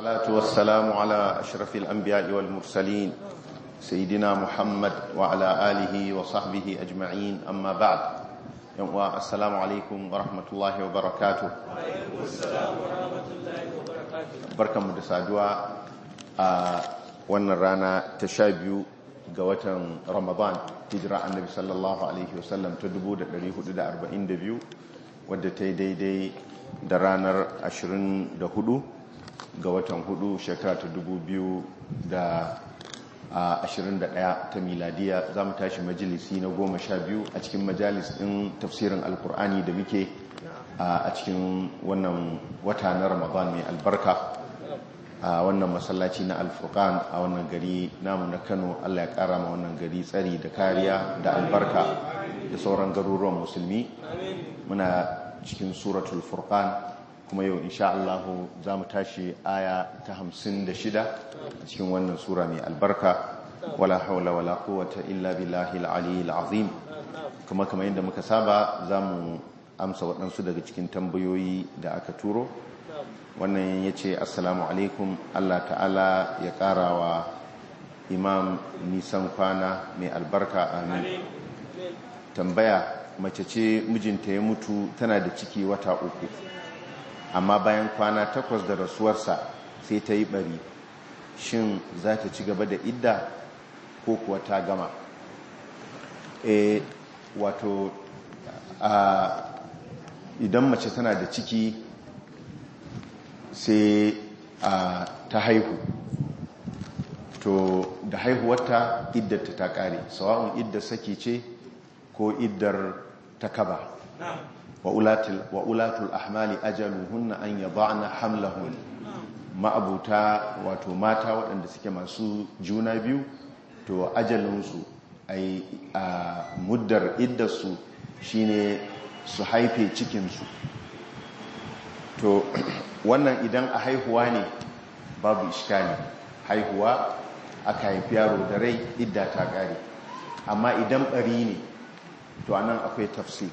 والصلاة والسلام على أشرف الأنبياء والمرسلين سيدنا محمد وعلى آله وصحبه أجمعين أما بعد السلام عليكم ورحمة الله وبركاته وعليكم السلام ورحمة الله وبركاته بركة مدسادوا wannan rana ta sha biyu ga watan ramadan hijira annabi sallallahu alaihi wasallam ta 1442 wadda ta yi daidai da ranar 24 ga watan 4 shekara ta 2021 ta miladiya za mu tashi majalisi na goma sha biyu a cikin majalis ɗin tafsirin alkur'ani da muke a cikin wannan wata na ramadan mai albarka a wannan masallaci na alfurkan a wannan gari namu na kano allah ya kara ma wannan gari tsari da kariya da albarka da sauran garuruwan musulmi muna cikin suratul furqan kuma yau insha Allah za mu tashi aya ta hamsin da shida a cikin wannan sura mai albarka wala haula wala quwwata illa billahi al-aliyyil azim kuma kamar yadda muka saba za mu amsa waɗansu daga cikin tambayoyi da aka turo wannan ya ce assalamu alaikum Allah ta'ala ya ƙara wa imam nisan kwana mai albarka amin tambaya mace ce mijinta ya mutu tana da ciki wata uku amma bayan kwana takwas da rasuwarsa sai ta yi bari shin za ta ci gaba da idda ko kuwa ta gama e wato idan mace tana da ciki sai ta haihu to da haihuwarta iddata ta kare sawa'un iddar saki ce ko iddar takaba wa ulatul ahmali ajaluhunna an yada'na hamlahun ma'abuta wato mata waɗanda suke masu juna biyu to ajalinsu ai a muddar iddarsu shine su haife cikinsu to wannan idan a haihuwa ne babu iskali haihuwa aka haifi yaro da rai idda ta ƙare amma idan ɓari ne to anan akwai tafsir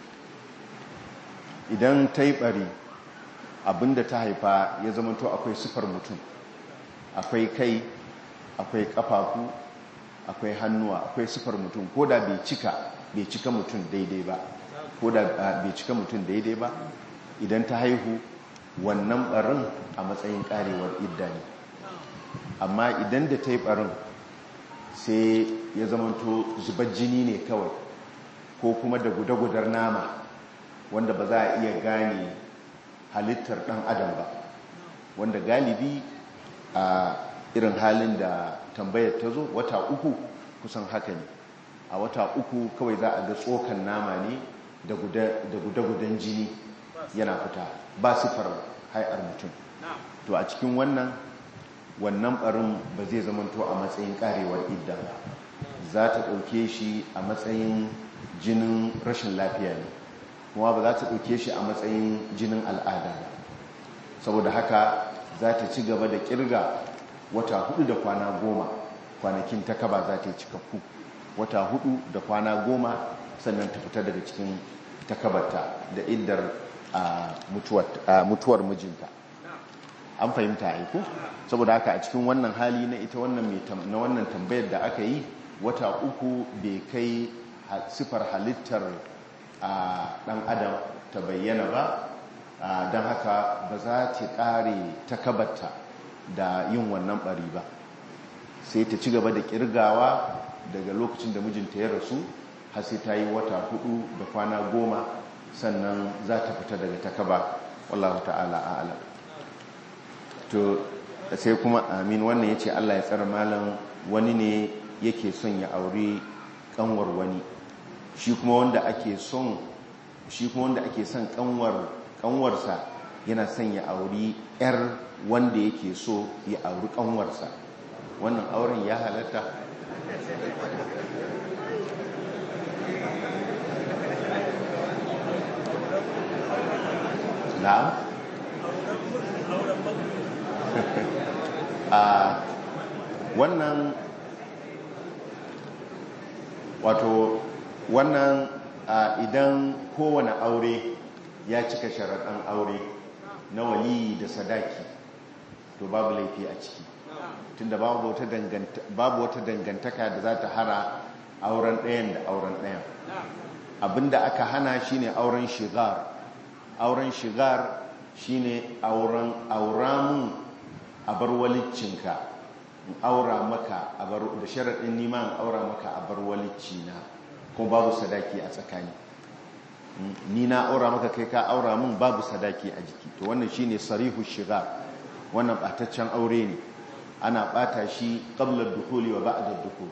idan ta yi ɓari abinda ta haifa ya zamanto akwai sifar mutum akwai kai akwai ƙafafu akwai hannuwa akwai sifar mutum ko da bai cika bai cika mutum daidai ba ko da bai cika mutum daidai ba idan ta haihu wannan barin a matsayin karewar idda ne amma idan da ta yi barin sai ya zamanto zubar jini ne kawai ko kuma da gudagudar nama wanda ba za a iya gane halittar dan adam ba wanda galibi a irin halin da tambayar ta zo wata uku kusan haka ne a wata uku kawai za a ga tsokan nama ne da gudagudan jini yana fita ba sifar hai'ar mutum to a cikin wannan wannan barin ba zai zamanto a matsayin karewar idda ba za ta ɗauke shi a matsayin jinin rashin lafiya ne kuma ba za ta ɗauke shi a matsayin jinin al'ada ba saboda haka za ta ci gaba da kirga wata hudu da kwana goma kwanakin ta kaba za ta yi cikakku wata hudu da kwana goma sannan ta fita daga cikin takabarta da iddar mutuwar mijinta an fahimta aiku saboda haka a cikin wannan hali na ita wannan na wannan tambayar da aka yi wata uku bai kai sifar halittar dan adam ta bayyana ba don haka ba za ta kare takabarta da yin wannan bari ba sai ta ci gaba da kirgawa daga lokacin da mijinta ya rasu har sai ta yi wata hudu da kwana goma sannan za ta fita daga takaba wallahu ta'ala a'lam to sai kuma amin wannan yace Allah ya tsara malam wani ne yake son ya aure kanwar wani shi kuma wanda ake son shi kuma wanda ake son kanwar kanwarsa yana son ya auri yar wanda yake so ya auri kanwarsa wannan auren ya halatta na'am a wannan wato wannan idan kowane aure ya cika sharaɗan aure na waliyi da sadaki to to babu laifi a ciki tunda babu wata danganta babu wata dangantaka da za ta hara auren ɗayan da auren ɗayan abinda aka hana shine auren shigar auren shigar shine auren auramun abar waliccinka in aura maka abar da sharaɗin nima in aura maka abar waliccina kuma babu sadaki a tsakani ni na aura maka kai ka aura mun babu sadaki a jiki to wannan shine sarihu shigar wannan bataccen aure ne ana bata shi qabla dukhuli wa ba'da dukhul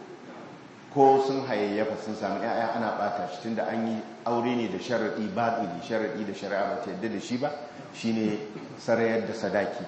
ko sun hayayyafa sun samu yaya ana bata shi tunda an yi aure ne da sharadi batili sharadi da shari'a ba ta yadda da shi ba shine sarayar da sadaki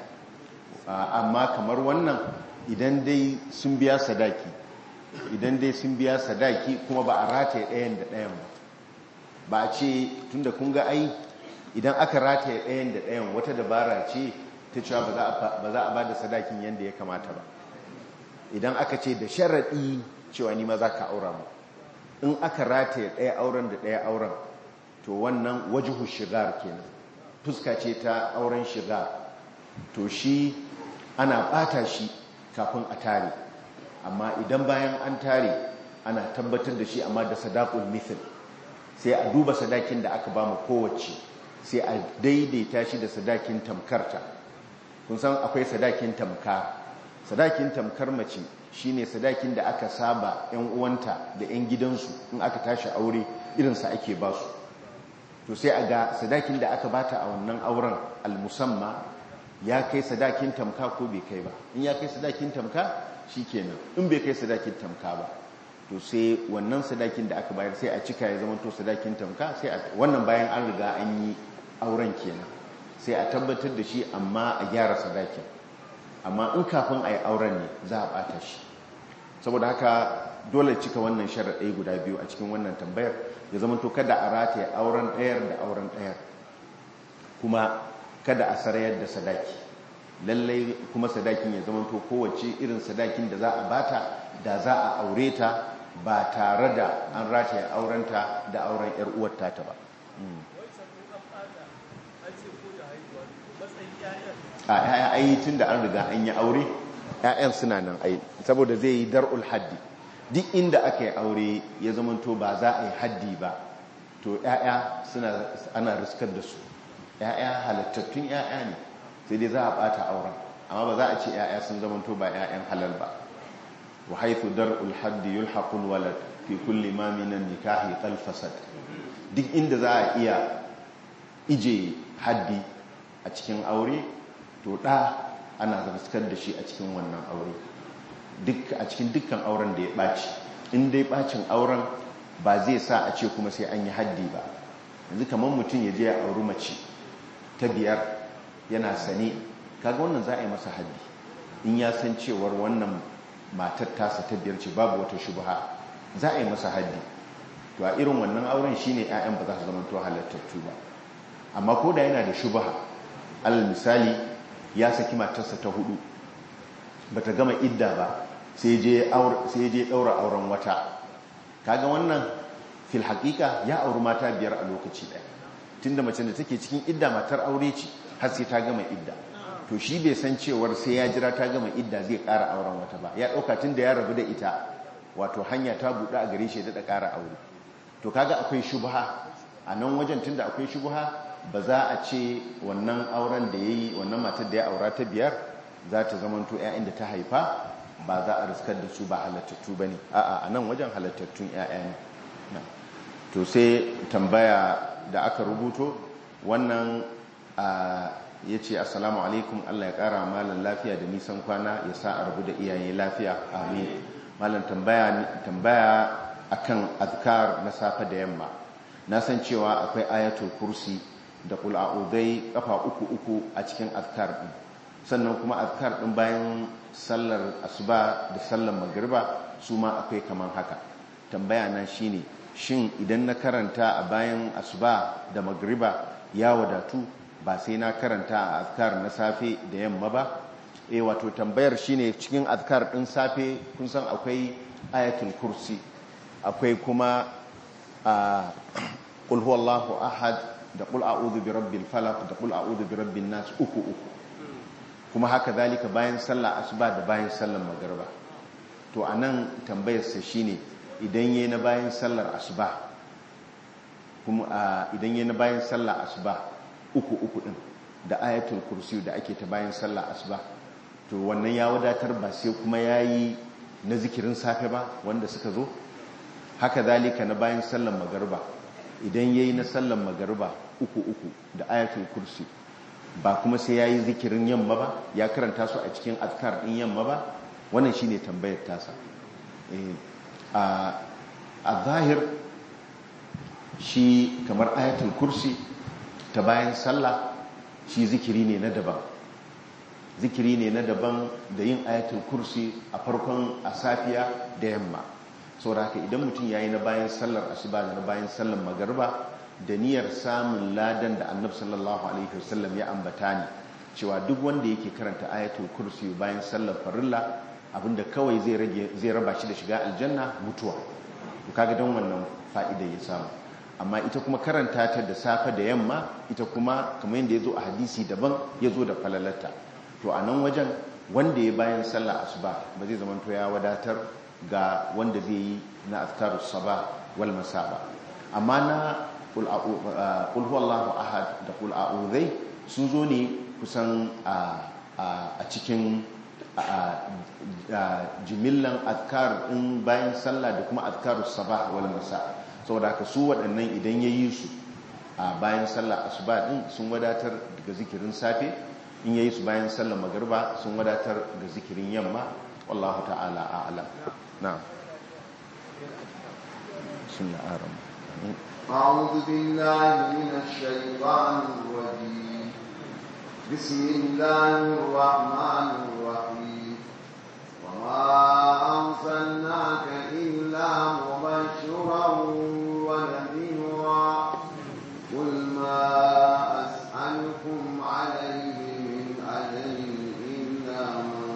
amma kamar wannan idan dai sun biya sadaki idan dai sun biya sadaki kuma ba a rataye ɗayan da ɗayan ba ba a ce tunda kun ga ai idan aka rataye ɗayan da ɗayan wata dabara ce ta cewa ba za a ba da sadakin yadda ya kamata ba idan aka ce da sharaɗi cewa ni ma za ka aura mu in aka rataye ɗaya auren da ɗaya auren to wannan wajihu shigar kenan fuska ce ta auren shigar to shi ana ɓata shi kafin a tare amma idan bayan an tare ana tabbatar da shi amma da sadakul mithil sai a duba sadakin da aka ba mu kowace sai a daidaita shi da sadakin tamkarta kun san akwai sadakin tamka sadakin tamkar mace shine sadakin da aka saba yan uwanta da yan gidansu in aka tashi aure irinsa ake ba su to sai a ga sadakin da aka bata a wannan auren almusamma ya kai sadakin tamka ko bai kai ba in ya kai sadakin tamka shikenan in bai kai sadakin tamka ba to sai wannan sadakin da aka bayar sai a cika ya zama to sadakin tamka sai a wannan bayan an riga an yi auren kenan sai a tabbatar da shi amma a gyara sadakin amma in kafin a yi auren ne za a bata shi saboda haka dole cika wannan sharaɗai guda biyu a cikin wannan tambayar ya zama to kada a rataye auren ɗayar da auren ɗayar kuma kada a sarayar da sadaki lallai kuma sadakin ya zama to kowace irin sadakin da za a bata da za a aure ta ba tare da an rataye aurenta da auren 'yar uwar ta ba a ya'ya ayi tun da an riga an yi aure ya'yan suna nan ayi saboda zai yi dar'ul haddi duk inda aka yi aure ya zamanto ba za a yi haddi ba to ya'ya suna ana riskar da su ya'ya halittattun ya'ya ne sai dai za a bata auren amma ba za a ce ya'ya sun zamanto ba ya'yan halal ba wa haythu dar'ul haddi yulhaqul walad fi kulli ma minan nikahi qal fasad duk inda za a iya ije haddi a cikin aure to ɗa ana zarskar da shi a cikin wannan aure a cikin dukkan auren da ya ɓaci in dai ɓacin auren ba zai sa a ce kuma sai an yi haddi ba yanzu kamar mutum ya je ya auri mace ta biyar yana sane kaga wannan za a yi masa haddi in ya san cewar wannan matar tasa ta biyar ce babu wata shubha za a yi masa haddi to a irin wannan auren shine 'ya'yan ba za su zama to halattattu ba amma ko da yana da shubha alal misali ya saki matarsa ta hudu bata gama idda ba sai je daura auren wata kaga wannan fil haƙiƙa ya auri mata biyar a lokaci ɗaya tunda mace da take cikin idda matar aure ce har sai ta gama idda to shi bai san cewar sai ya jira ta gama idda zai ƙara auren wata ba ya ɗauka tunda ya rabu da ita wato hanya ta buɗe a gare shi da ƙara aure to kaga akwai shubha a nan wajen tunda akwai shubha ba za a ce wannan auren da ya yi wannan matar da ya aura ta biyar za ta zamanto 'ya'yan da ta haifa ba za a riskar da su ba halattattu ba ne a'a a nan wajen halattattun 'ya'ya ne to sai tambaya da aka rubuto wannan ya ce assalamu alaikum allah ya kara malam lafiya da nisan kwana ya sa a rabu da iyaye lafiya amin malam tambaya akan azkar na safe da yamma na san cewa akwai ayatul kursi da kula'udai kafa uku uku a cikin azkar din sannan kuma azkar din bayan sallar asuba da sallar magriba su ma akwai kaman haka tambaya na shine shin idan na karanta a bayan asuba da magriba ya wadatu ba sai na karanta a azkar na safe da yamma ba eh wato tambayar shine cikin azkar din safe kun san akwai ayatul kursi akwai kuma a qul huwallahu ahad da qul a'udhu bi rabbil falaq da qul a'udhu bi rabbin nas uku uku kuma haka zalika bayan sallah asuba da bayan sallar magariba to anan tambayarsa shine idan yayi na bayan sallar asuba kuma idan yayi na bayan sallar asuba uku uku din da ayatul kursi da ake ta bayan sallar asuba to wannan ya wadatar ba sai kuma yayi na zikirin safe ba wanda suka zo haka zalika na bayan sallar magariba idan yayi na sallar magariba uku uku da ayatul kursi ba kuma sai yayi zikirin yamma ba ya karanta su a cikin azkar din yamma ba wannan shine tambayar tasa a zahir shi kamar ayatul kursi ta bayan sallah shi zikiri ne na daban zikiri ne na daban da yin ayatul kursi a farkon a safiya da yamma saboda haka idan mutum yayi na bayan sallar asuba da na bayan sallar magariba da niyyar samun ladan da annabi sallallahu alaihi wasallam ya ambata ne cewa duk wanda yake karanta ayatul kursi bayan sallar farilla abinda kawai zai rage zai raba shi da shiga aljanna mutuwa to kaga don wannan fa'ida ya samu amma ita kuma karanta ta da safe da yamma ita kuma kamar yadda ya zo a hadisi daban ya zo da falalata to a nan wajen wanda ya bayan sallah asuba ba zai zama to ya wadatar ga wanda zai yi na azkarus saba wal masa ba amma na qul huwallahu ahad da qul a'udhai sun zo ne kusan a cikin jimillan azkar in bayan sallah da kuma azkarus saba wal masa saboda haka su waɗannan idan ya yi su a bayan sallah asuba din sun wadatar daga zikirin safe in yayi su bayan sallar magarba sun wadatar ga zikirin yamma wallahu ta'ala a'lam na'am sunna aram أعوذ بالله من الشيطان الرجيم بسم الله الرحمن الرحيم وما أرسلناك إلا مبشرا ونذيرا قل ما أسألكم عليه من أجر إلا من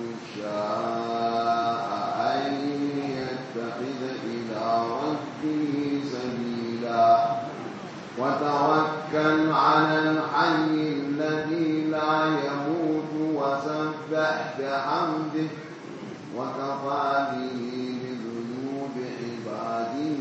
شاء أن يتخذ إلى ربه سبيلا وتوكل على الحي الذي لا يموت وسبح بحمده وكفى به بذنوب عباده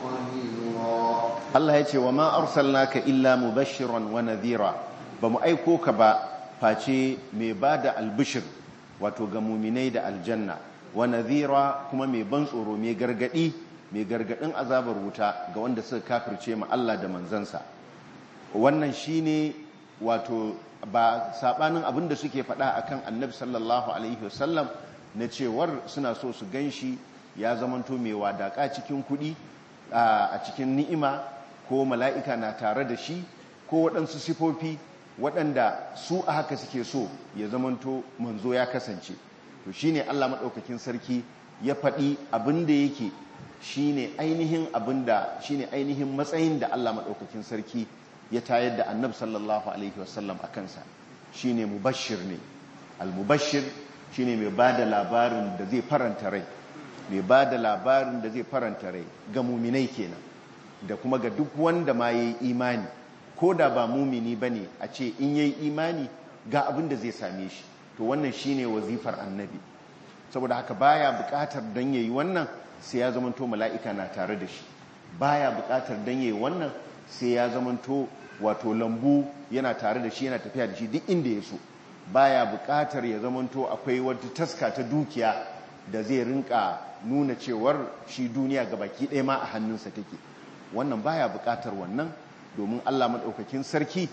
خبيرا Allah ya ce wa ma arsalnaka illa mubashiran wa nadhira ba mu aiko ka ba face mai bada albishir wato ga muminai da aljanna wa nadhira kuma mai ban tsoro mai gargadi mai gargadin azabar wuta ga wanda suka kafirce ma Allah da manzansa wannan shine wato ba sabanin abin da suke faɗa akan annabi sallallahu alaihi wasallam na cewar suna so su ganshi ya zamanto mai wadaka cikin kuɗi a cikin ni'ima ko mala'ika na tare da shi ko waɗansu sifofi waɗanda su a haka suke so ya zamanto manzo ya kasance to shine Allah maɗaukakin sarki ya faɗi abin da yake shine ainihin abin da shine ainihin matsayin da Allah maɗaukakin sarki ya tayar da annab sallallahu alaihi wasallam a kansa shine mubashir ne al-mubashir shine mai ba da labarin da zai faranta rai mai ba da labarin da zai faranta rai ga muminai kenan da kuma ga duk wanda ma ya yi imani ko da ba mumini ba ne a ce in ya yi imani ga abin da zai same shi to wannan shine wazifar annabi saboda haka baya bukatar dan yayi wannan sai ya zamanto mala'ika na tare da shi baya bukatar dan yayi wannan sai ya zamanto wato lambu yana tare da shi yana tafiya da shi duk inda ya so baya bukatar ya zamanto akwai wata taska ta dukiya da zai rinka nuna cewar shi duniya ga baki ɗaya ma a hannunsa take wannan baya bukatar wannan domin Allah maɗaukakin sarki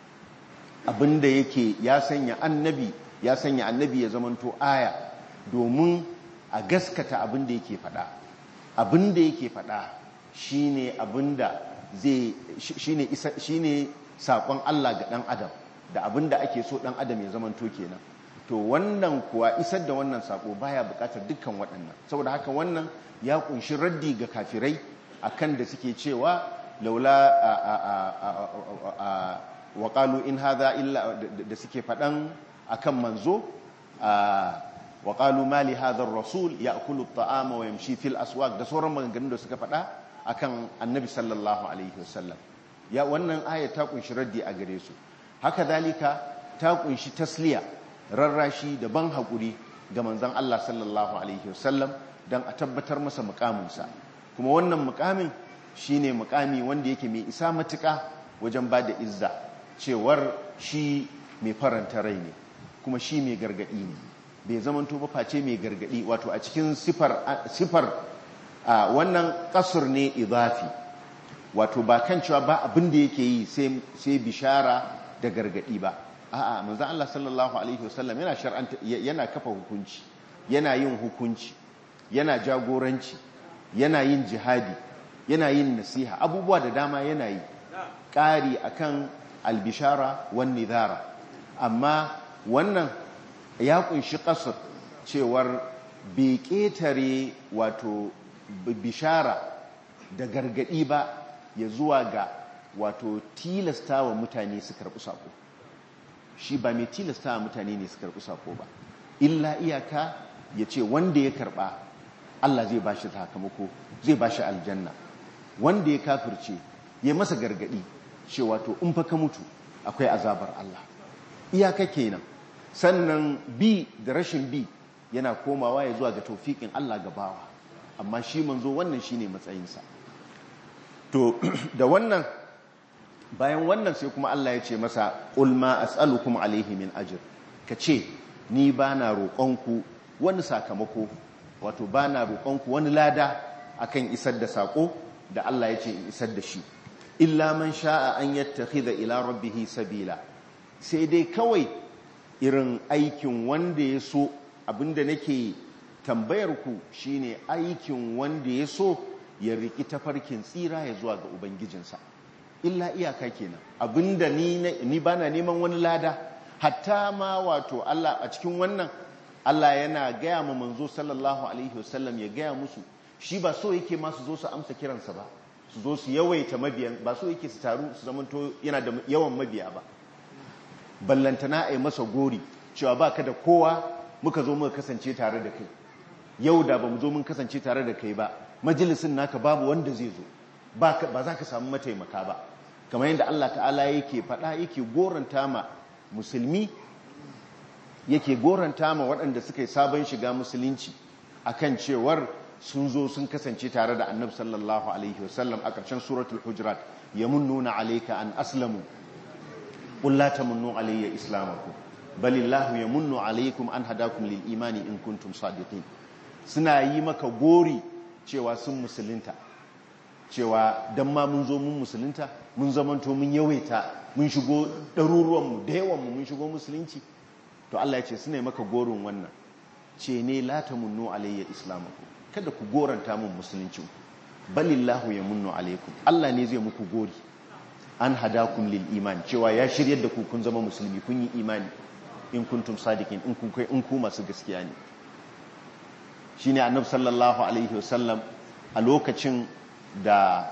abinda yake ya sanya annabi ya sanya annabi ya zamanto aya domin a gaskata abinda yake faɗa abinda yake faɗa shine abinda zai shine isa shine sakon Allah ga dan adam da abinda ake so dan adam ya zamanto kenan to wannan kuwa isar da wannan sako baya bukatar dukkan waɗannan saboda haka wannan ya kunshi raddi ga kafirai akan da suke cewa laula wa qalu in hadha illa da suke faɗan akan manzo wa qalu ma li hadha ar-rasul ya'kulu at-ta'ama wa yamshi fil aswaq da sauran maganganun da suka faɗa akan annabi sallallahu alaihi wasallam ya wannan aya ta kunshi raddi a gare su haka dalika ta kunshi tasliya rarrashi da ban haƙuri ga manzan Allah sallallahu alaihi wasallam don a tabbatar masa mukaminsa kuma wannan mukamin shine mukami wanda yake mai isa matuƙa wajen ba da izza cewar shi mai faranta rai ne kuma shi mai gargaɗi ne bai zamanto ba face mai gargaɗi wato a cikin sifar wannan ƙasur ne izafi wato ba kan cewa ba abin da yake yi sai bishara da gargaɗi ba a'a manzon Allah sallallahu alaihi wasallam yana shar'anta yana kafa hukunci yana yin hukunci yana jagoranci yana yin jihadi yana yin nasiha abubuwa da dama yana yi ƙari akan albishara wan nidhara amma wannan ya kunshi ƙasar cewar bai ƙetare wato bishara da gargaɗi ba ya zuwa ga wato tilasta wa mutane su karɓi sako shi ba mai tilasta wa mutane ne su karɓi sako ba illa iyaka ya ce wanda ya karɓa Allah zai ba shi sakamako zai ba shi aljanna wanda ya kafirce ya masa gargaɗi cewa to in fa ka mutu akwai azabar Allah iyaka kenan sannan bi da rashin bi yana komawa ya zuwa ga taufiƙin Allah gabawa amma shi manzo wannan shine matsayinsa to da wannan bayan wannan sai kuma Allah ya ce masa qul ma as'alukum alaihi min ajr kace ni bana roƙonku wani sakamako wato bana roƙonku wani lada akan isar da sako da Allah ya ce in isar da shi illa man sha'a an yattakhidha ila rabbih sabila sai dai kawai irin aikin wanda ya so abinda nake tambayar ku shine aikin wanda ya so ya riki tafarkin tsira ya zuwa ga ubangijinsa illa iyaka kenan abinda ni ni bana neman wani lada hatta ma wato Allah a cikin wannan Allah yana gaya ma manzo sallallahu alaihi wasallam ya gaya musu shi ba so yake ma su zo su amsa kiransa ba su zo su yawaita mabiyan ba so yake su taru su zamanto yana da yawan mabiya ba ballantana a yi masa gori cewa ba ka da kowa muka zo muka kasance tare da kai yau da ba mu zo mun kasance tare da kai ba majalisin naka babu wanda zai zo ba za ka samu mataimaka ba kamar yadda Allah ta'ala yake faɗa yake goranta ma musulmi yake goranta ma waɗanda suka yi sabon shiga musulunci akan cewar sun zo sun kasance tare da annabi sallallahu alaihi wasallam a ƙarshen suratul hujurat yamunnuna alayka an aslamu qul la tamunnu alayya islamakum balillahu yamunnu alaykum an hadakum lil imani in kuntum sadiqin suna yi maka gori cewa sun musulunta cewa dan ma mun zo mun musulunta mun zamanto mun yawaita mun shigo ɗaruruwanmu da yawanmu mun shigo musulunci to Allah ya ce suna yi maka gorin wannan ce ne la tamunnu alayya islamakum kada ku goranta mun musuluncin balillahu ya munnu alaikum Allah ne zai muku gori an hadakum lil iman cewa ya shiryar da ku kun zama musulmi kun yi imani in kuntum sadiqin in kun kai in ku masu gaskiya ne shine annabi sallallahu alaihi wasallam a lokacin da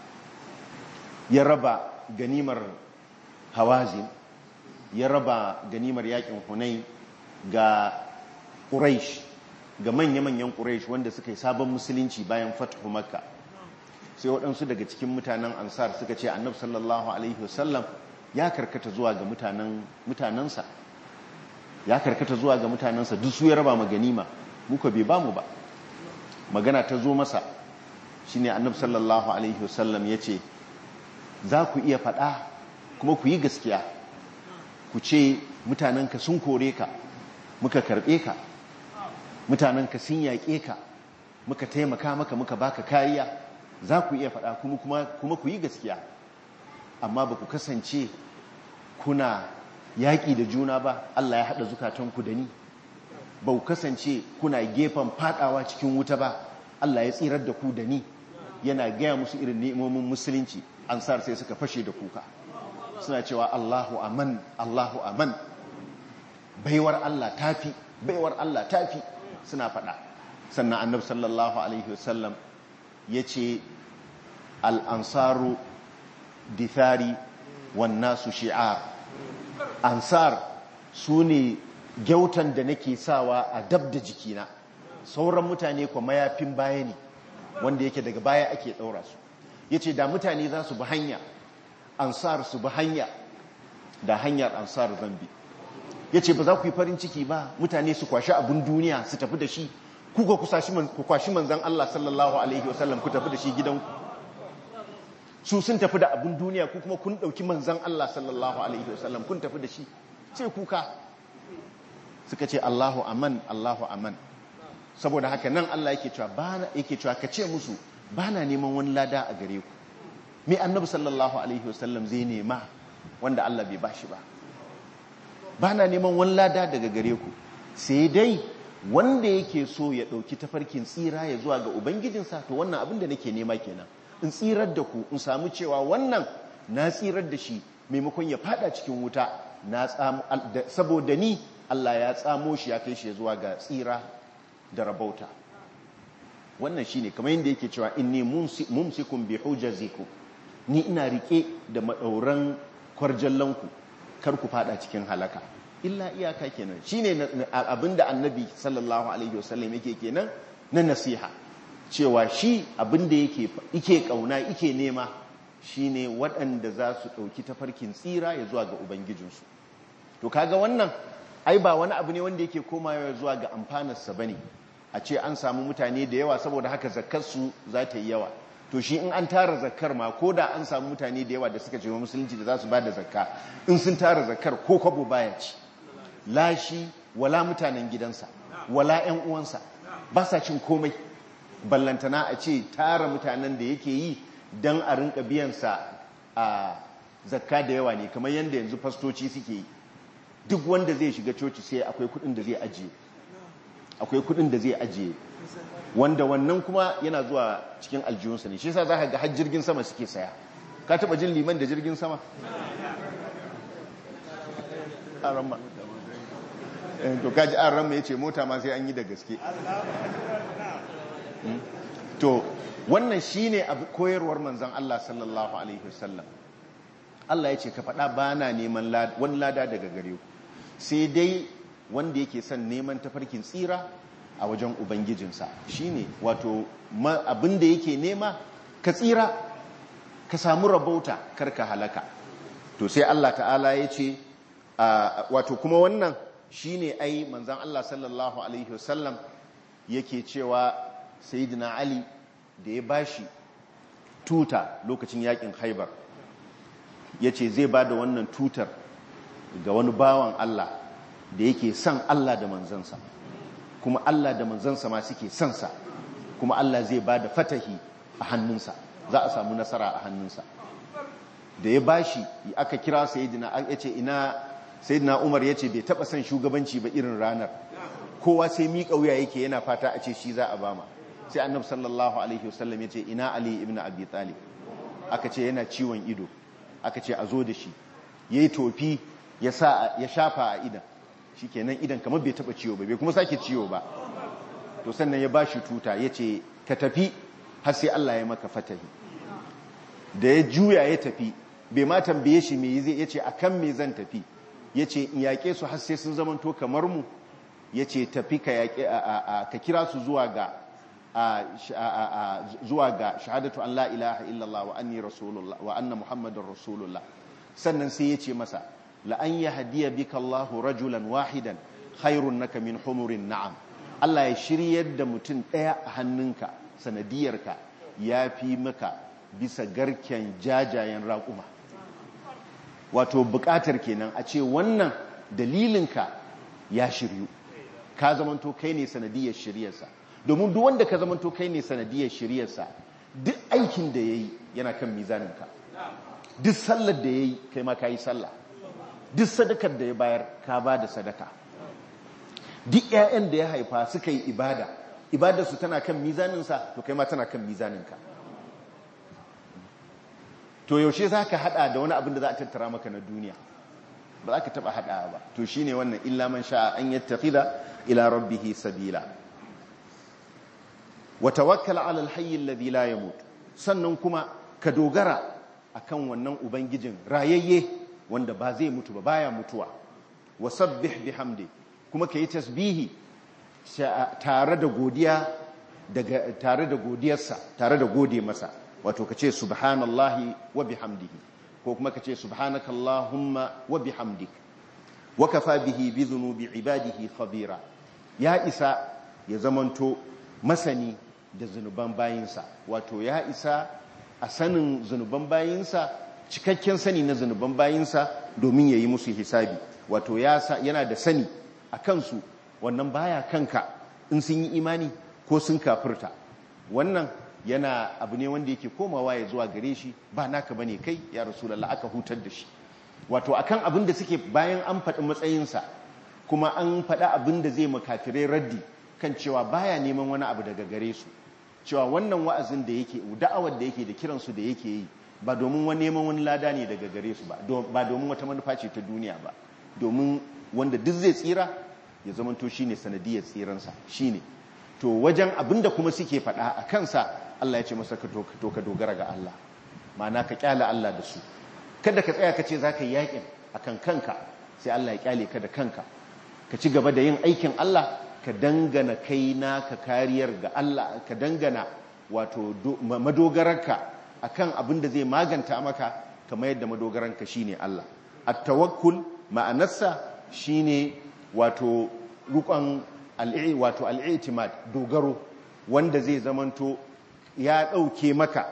ya raba ganimar hawazin ya raba ganimar yakin hunai ga quraish ga manya-manyan ƙuraish wanda suka yi sabon musulunci bayan fatahu makka sai waɗansu daga cikin mutanen ansar suka ce annab sallallahu alaihi wasallam ya karkata zuwa ga mutanensa ya karkata zuwa ga mutanensa duk su ya raba ma ganima muka bai ba mu ba magana ta zo masa shine annab sallallahu alaihi wasallam ya ce za ku iya faɗa kuma ku yi gaskiya ku ce mutanenka sun kore ka muka karɓe ka mutanen ka sun yaƙe ka muka taimaka maka muka baka kariya za ku iya faɗa kuma kuma ku yi gaskiya amma ba ku kasance kuna yaƙi da juna ba Allah ya haɗa zukatanku da ni ba ku kasance kuna gefen faɗawa cikin wuta ba Allah ya tsirar da ku da ni yana gaya musu irin ne'imomin musulunci ansar sai suka fashe da kuka suna cewa Allahu aman Allahu aman baiwar Allah tafi baiwar Allah tafi suna faɗa sannan annab sallallahu alaihi wasallam ya ce al'ansaru dithari wannan su shi'ar ansar su ne gyautan da nake sawa a dab da jikina sauran mutane kwa mayafin baya ne wanda yake daga baya ake ɗaura su ya ce da mutane za su bi hanya ansar su bi hanya da hanyar ansar zambi yace ba za ku yi farin ciki ba mutane su kwashi abun duniya su tafi da shi ku ga ku kwashi manzon Allah sallallahu alaihi wasallam ku tafi da shi gidanku su sun tafi da abun duniya ku kuma kun dauki manzon Allah sallallahu alaihi wasallam kun tafi da shi ce kuka suka ce Allahu aman Allahu aman saboda haka nan Allah yake cewa bana yake cewa ka ce musu bana neman wani lada a gare ku me annabi sallallahu alaihi wasallam zai nema wanda Allah bai bashi ba bana neman wani lada daga gare ku sai dai wanda yake so ya dauki tafarkin tsira ya zuwa ga ubangijinsa to wannan abin da nake nema kenan in tsirar da ku in samu cewa wannan na tsirar da shi maimakon ya fada cikin wuta na saboda ni Allah ya tsamo shi ya kai shi zuwa ga tsira da rabauta wannan shine kamar yadda yake cewa inni mumsikum bi hujazikum ni ina rike da madauran kwarjallanku kar ku fada cikin halaka illa iyaka kenan shine abinda annabi sallallahu alaihi wasallam yake kenan na nasiha cewa shi abinda yake yake kauna yake nema shine waɗanda za su ɗauki tafarkin tsira ya zuwa ga ubangijinsu to kaga wannan ai ba wani abu ne wanda yake komawa zuwa ga amfanarsa bane a ce an samu mutane da yawa saboda haka zakkarsu za ta yi yawa to shi in an tara zakkar ma ko da an samu mutane da yawa da suka ce wa musulunci da za su ba da zakka in sun tara zakkar ko kwabo baya ci lashi wala mutanen gidansa wala 'yan uwansa ba sa cin komai ballantana a ce tara mutanen da yake yi don a rinka biyansa a zakka da yawa ne kamar yadda yanzu fastoci suke yi duk wanda zai shiga coci sai akwai kudin da zai ajiye akwai kudin da zai ajiye wanda wannan kuma yana zuwa cikin aljihunsa ne shi yasa za ka ga har jirgin sama suke saya ka taba jin liman da jirgin sama aramma to kaji aramma yace mota ma sai an yi da gaske to wannan shine abu koyarwar manzon Allah sallallahu alaihi wasallam Allah ya ce ka faɗa ba na neman wani lada daga gare ku sai dai wanda yake son neman tafarkin tsira a wajen ubangijinsa shine wato abin da yake nema ka tsira ka samu rabauta karka halaka to sai Allah ta'ala ya ce wato kuma wannan shine ai manzan Allah sallallahu alaihi wasallam yake cewa sayyidina Ali da ya bashi tuta lokacin yakin Haibar yace zai ba da wannan tutar ga wani bawan Allah da yake son Allah da manzansa kuma Allah da manzansa ma suke son sa kuma Allah zai ba da fatahi a hannunsa za a samu nasara a hannunsa da ya bashi aka kira sayyidina yace ina sayyidina Umar yace bai taba son shugabanci ba irin ranar kowa sai miƙa wuya yake yana fata a ce shi za a bama sai annabi sallallahu alaihi wasallam yace ina Ali ibn Abi Talib aka ce yana ciwon ido aka ce a zo da shi yayi tofi ya sa ya shafa a idan shikenan idan kamar bai taba ciwo ba bai kuma sake ciwo ba to sannan ya bashi tuta yace ka tafi har sai Allah ya maka fatahi da ya juya ya tafi bai ma tambaye shi me zai yace akan me zan tafi yace in yake su har sai sun zamanto kamar mu yace tafi ka yake ka kira su zuwa ga zuwa ga shahadatu an la ilaha illallah wa anni rasulullah wa anna muhammadar rasulullah sannan sai yace masa la an yahdiya bika Allah rajulan wahidan khairun naka min humurin na'am Allah ya shiryar da mutum daya a hannunka sanadiyarka ya fi maka bisa garken jajayen raƙuma wato buƙatar kenan a ce wannan dalilinka ya shiryu ka zamanto kai ne sanadiyar shiryarsa domin duk wanda ka zamanto kai ne sanadiyar shiryarsa duk aikin da ya yi yana kan mizaninka duk sallar da ya yi kai ma ka yi sallah duk sadakar da ya bayar ka ba da sadaka duk 'ya'yan da ya haifa suka yi ibada ibadarsu tana kan mizaninsa to kai ma tana kan mizaninka to yaushe za ka hada da wani abin da za a tattara maka na duniya ba za ka taba hada ba to shine wannan illa man sha'a an yattakhidha ila rabbihi sabila wa tawakkal ala alhayy alladhi la yamut sannan kuma ka dogara akan wannan ubangijin rayayye wanda ba zai mutu ba baya mutuwa wa sabbih bihamdi kuma kayi tasbihi tare da godiya daga tare da godiyarsa tare da gode masa wato kace subhanallahi wa bihamdihi ko kuma kace subhanakallahumma wa bihamdik wa kafa bihi bi dhunubi ibadihi khabira ya isa ya zamanto masani da zunuban bayinsa wato ya isa a sanin zunuban bayinsa cikakken sani na zunuban bayinsa domin ya yi musu hisabi wato yana da sani a kansu wannan baya kanka in sun yi imani ko sun kafirta wannan yana abu ne wanda yake komawa ya zuwa gare shi ba naka bane kai ya rasulullah aka hutar da shi wato akan abin da suke bayan an faɗi matsayinsa kuma an faɗa abin da zai makafirai raddi kan cewa baya neman wani abu daga gare su cewa wannan wa'azin da yake da'awar da yake da kiransu da yake yi ba domin wani neman wani lada ne daga gare su ba ba domin wata manufa ce ta duniya ba domin wanda duk zai tsira ya zamanto shine sanadiyar tsiransa shine to wajen abinda kuma suke faɗa a kansa Allah ya ce masa ka to ka dogara ga Allah ma'ana ka kyala Allah da su kada ka tsaya ka ce za ka yi yakin akan kanka sai Allah ya kyale ka da kanka ka ci gaba da yin aikin Allah ka dangana kai naka kariyar ga Allah ka dangana wato madogararka akan abin da zai maganta maka kamar yadda madogaranka shine Allah at-tawakkul ma'anarsa shine wato rukon al'i wato al'itimad dogaro wanda zai zamanto ya dauke maka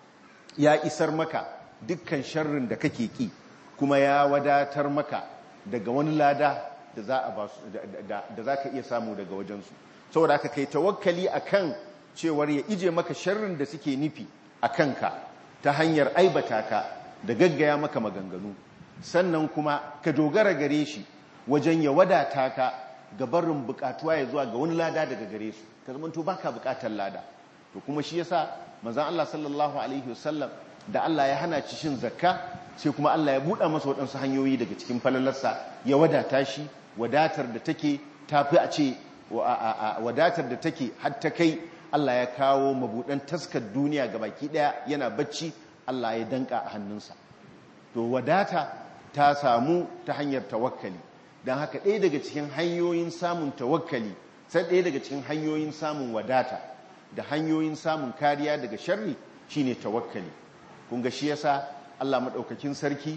ya isar maka dukkan sharrin da kake ki kuma ya wadatar maka daga wani lada da za a basu da za ka iya samu daga wajensu saboda aka kai tawakkali akan cewar ya ije maka sharrin da suke nufi a kanka ta hanyar aibata ka da gaggaya maka maganganu sannan kuma ka dogara gare shi wajen ya wadata ka ga barin bukatuwa ya zuwa ga wani lada daga gare su ka zama to baka bukatar lada to kuma shi yasa manzon Allah sallallahu alaihi wasallam da Allah ya hana ci shin zakka sai kuma Allah ya buɗa masa waɗansu hanyoyi daga cikin falalarsa ya wadata shi wadatar da take tafi a ce wadatar da take har ta kai Allah ya kawo mabuɗan taskar duniya ga baki ɗaya yana bacci Allah ya danka a hannunsa to wadata ta samu ta hanyar tawakkali don haka ɗaya daga cikin hanyoyin samun tawakkali sai ɗaya daga cikin hanyoyin samun wadata da hanyoyin samun kariya daga sharri shine tawakkali kun ga shi yasa Allah madaukakin sarki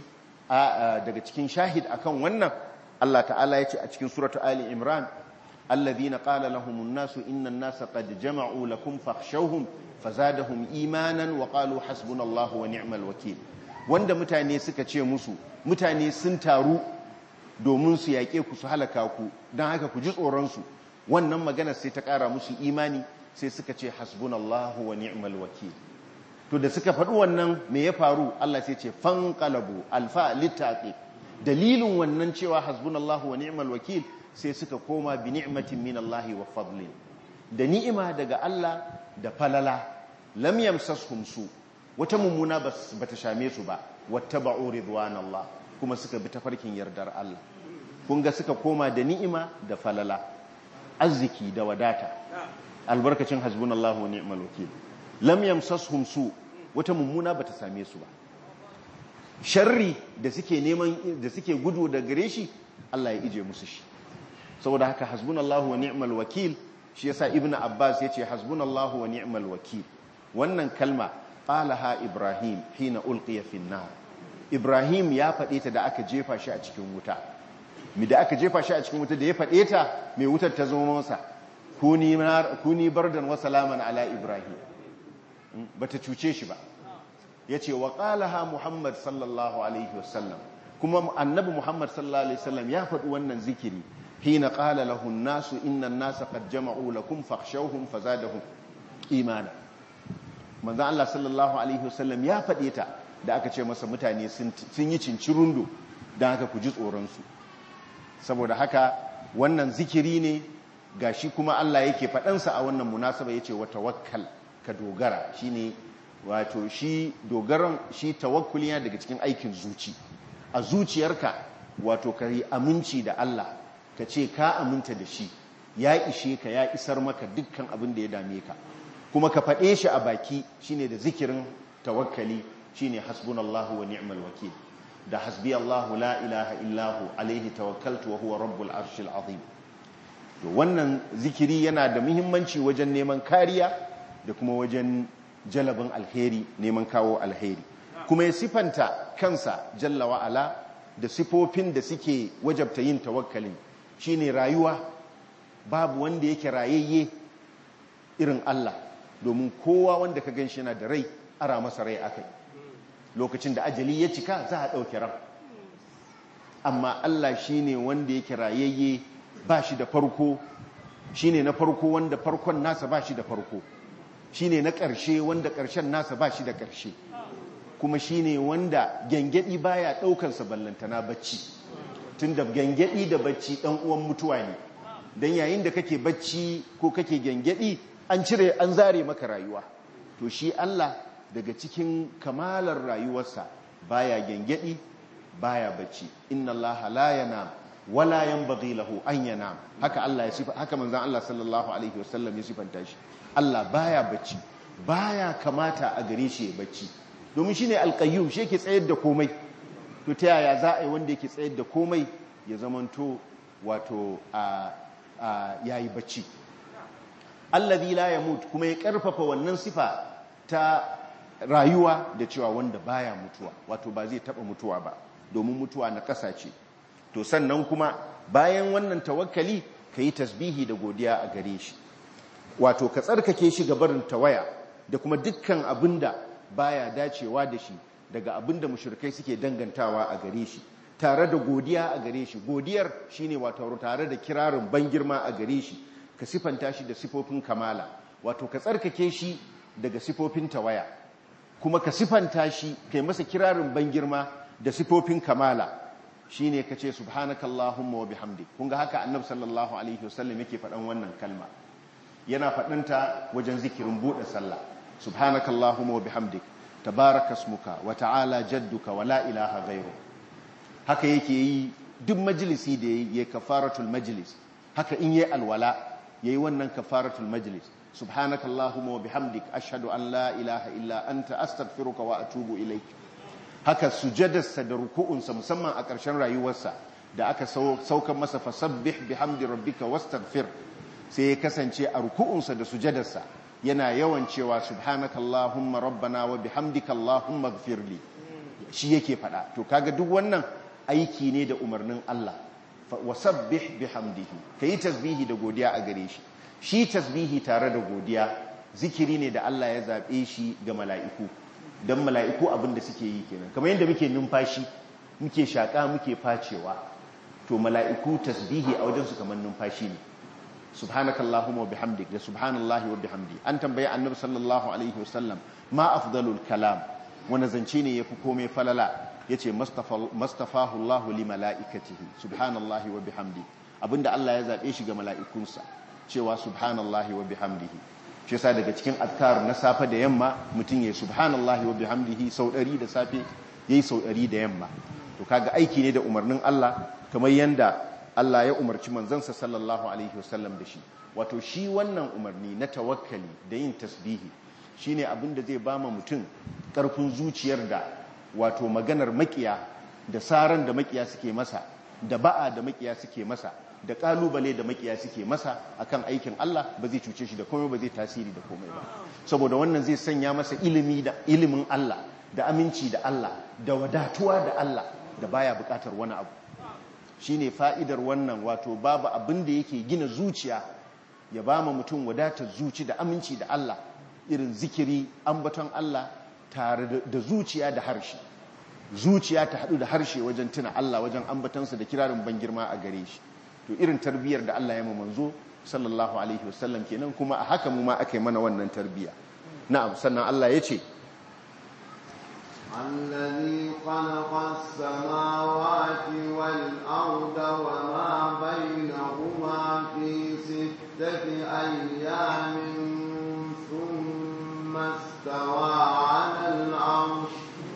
daga cikin shahid akan wannan Allah ta'ala ya ce a cikin suratu Ali Imran alladhina qala lahumun nasu innan nasa qad jama'u lakum fakhshawhum fazadahum imanan wa qalu hasbunallahu wa ni'mal wakeel wanda mutane suka ce musu mutane sun taru domin su yaƙe ku su halaka ku don haka ku ji tsoron su wannan magana sai ta ƙara musu imani sai suka ce hasbunallahu wa ni'mal wakeel to da suka faɗi wannan me ya faru Allah sai ce fanqalabu alfa littaqi dalilin wannan cewa hasbunallahu wa ni'mal wakil sai suka koma bi ni'matin minallahi wa fadlin da ni'ima daga Allah da falala lam yamsashum su wata mummuna bata shame su ba wattaba'u ridwanallah kuma suka bi tafarkin yardar Allah kun ga suka koma da ni'ima da falala arziki da wadata albarkacin hasbunallahu wa ni'mal wakil lam yamsashum su wata mummuna bata same su ba sharri da suke neman da suke gudu da gare shi Allah ya ije musu shi saboda haka hasbunallahu wa ni'mal wakil shi yasa ibnu abbas yace hasbunallahu wa ni'mal wakil wannan kalma qalaha ibrahim hina ulqiya fi nar ibrahim ya fade ta da aka jefa shi a cikin wuta mi da aka jefa shi a cikin wuta da ya fade ta mai wutar ta zama masa kuni kuni bardan wa salaman ala ibrahim bata cuce shi ba yace wa qalaha muhammad sallallahu alaihi wasallam kuma annabi muhammad sallallahu alaihi wasallam ya faɗi wannan zikiri hina qala lahu an-nasu inna an-nasa qad jama'u lakum fakhshawhum fazadahum imana manzo Allah sallallahu alaihi wasallam ya faɗe ta da aka ce masa mutane sun yi cincirundo dan haka ku ji tsoron su saboda haka wannan zikiri ne gashi kuma Allah yake faɗansa a wannan munasaba yace wa tawakkal ka dogara shine wato shi dogaran shi tawakkuli yana daga cikin aikin zuci a zuciyarka wato ka yi aminci da Allah ka ce ka aminta da shi ya ishe ka ya isar maka dukkan abin da ya dame ka kuma ka faɗe shi a baki shine da zikirin tawakkali shine hasbunallahu wa ni'mal wakil da hasbi Allahu la ilaha illahu alaihi tawakkaltu wa huwa rabbul arshil azim to wannan zikiri yana da muhimmanci wajen neman kariya da kuma wajen jalabin alheri neman kawo alheri kuma ya sifanta kansa jalla wa'ala da sifofin da suke wajabta yin tawakkali shine rayuwa babu wanda yake rayayye irin Allah domin kowa wanda ka ganshi yana da rai ara masa rai akai lokacin da ajali ya cika za a ɗauki ran amma Allah shine wanda yake rayayye ba shi da farko shine na farko wanda farkon nasa ba shi da farko shine na ƙarshe wanda ƙarshen nasa ba shi da ƙarshe kuma shine wanda gyangyaɗi baya ɗaukansa ballantana bacci tun da gyangyaɗi da bacci ɗan uwan mutuwa ne don yayin da kake bacci ko kake gyangyaɗi an cire an zare maka rayuwa to shi Allah daga cikin kamalar rayuwarsa baya gyangyaɗi baya bacci inna Allah la yanam wala yanbaghi lahu an yanam haka Allah ya sifa haka manzon Allah sallallahu alaihi wasallam ya sifanta shi Allah baya bacci baya kamata a gare shi ya bacci domin shine alqayyum shi yake tsayar da komai to ta yaya za a yi wanda yake tsayar da komai ya zamanto wato a yayi bacci allazi la yamut kuma ya karfafa wannan sifa ta rayuwa da cewa wanda baya mutuwa wato ba zai taba mutuwa ba domin mutuwa na kasa ce to sannan kuma bayan wannan tawakkali ka yi tasbihi da godiya a gare shi wato ka tsarkake shi ga barin tawaya da kuma dukkan abinda baya dacewa da shi daga abinda mushrikai suke dangantawa a gare shi tare da godiya a gare shi godiyar shine wato tare da kirarin ban girma a gare shi ka sifanta shi da sifofin kamala wato ka tsarkake shi daga sifofin tawaya kuma ka sifanta shi kai masa kirarin ban girma da sifofin kamala shine kace subhanakallahumma wa bihamdik kun ga haka annabi sallallahu alaihi wasallam yake faɗan wannan kalma yana faɗanta wajen zikirin buɗe sallah subhanakallahumma wa bihamdik tabarakasmuka wa ta'ala jadduka wa la ilaha ghairu haka yake yi duk majalisi da yayi ya kafaratul majlis haka in yayi alwala yayi wannan kafaratul majlis subhanakallahumma wa bihamdik ashhadu an la ilaha illa anta astaghfiruka wa atubu ilaik haka sujadarsa da ruku'unsa musamman a ƙarshen rayuwarsa da aka saukan masa fasabbih bihamdi rabbika wastaghfir sai ya kasance a ruku'unsa da sujadarsa yana yawan cewa subhanakallahumma rabbana wa bihamdika allahumma ighfirli shi yake fada to kaga duk wannan aiki ne da umarnin Allah wasabbih bihamdihi kai tasbihi da godiya a gare shi shi tasbihi tare da godiya zikiri ne da Allah ya zabe shi ga mala'iku dan mala'iku abin da suke yi kenan kamar yadda muke numfashi muke shaka muke facewa to mala'iku tasbihi a wajen su kamar numfashi ne subhanakallahumma wa bihamdik da subhanallahi wa bihamdi an tambaye annabi sallallahu alaihi wasallam ma afdalul kalam wani zance ne yafi komai falala yace mastafahu Allah li malaikatihi subhanallahi wa bihamdi abinda Allah ya zabe shi ga mala'ikunsa cewa subhanallahi wa bihamdihi shi yasa daga cikin azkar na safe da yamma mutum yayi subhanallahi wa bihamdihi sau 100 da safe yayi sau 100 da yamma to kaga aiki ne da umarnin Allah kamar yanda Allah ya umarci manzansa sallallahu alaihi wasallam da shi wato shi wannan umarni na tawakkali da yin tasbihi shine abin da zai bama mutum karfin zuciyar da wato maganar makiya da saran da makiya suke masa da ba'a da makiya suke masa da kalubale da makiya suke masa akan aikin Allah ba zai cuce shi da komai ba zai tasiri da komai ba saboda wannan zai sanya masa ilimi da ilimin Allah da aminci da Allah da wadatuwa da Allah da baya bukatar wani abu shine fa'idar wannan wato babu abin da yake gina zuciya ya ba ma mutum wadatar zuci da aminci da Allah irin zikiri ambaton Allah tare da zuciya da harshe zuciya ta haɗu da harshe wajen tuna Allah wajen ambatansa da kirarin ban girma a gare shi to irin tarbiyyar da Allah ya ma manzo sallallahu alaihi wasallam kenan kuma a haka mu ma aka yi mana wannan tarbiyya na'am sannan Allah ya ce الذي خلق السماوات والأرض وما بينهما في ستة أيام ثم استوى على العرش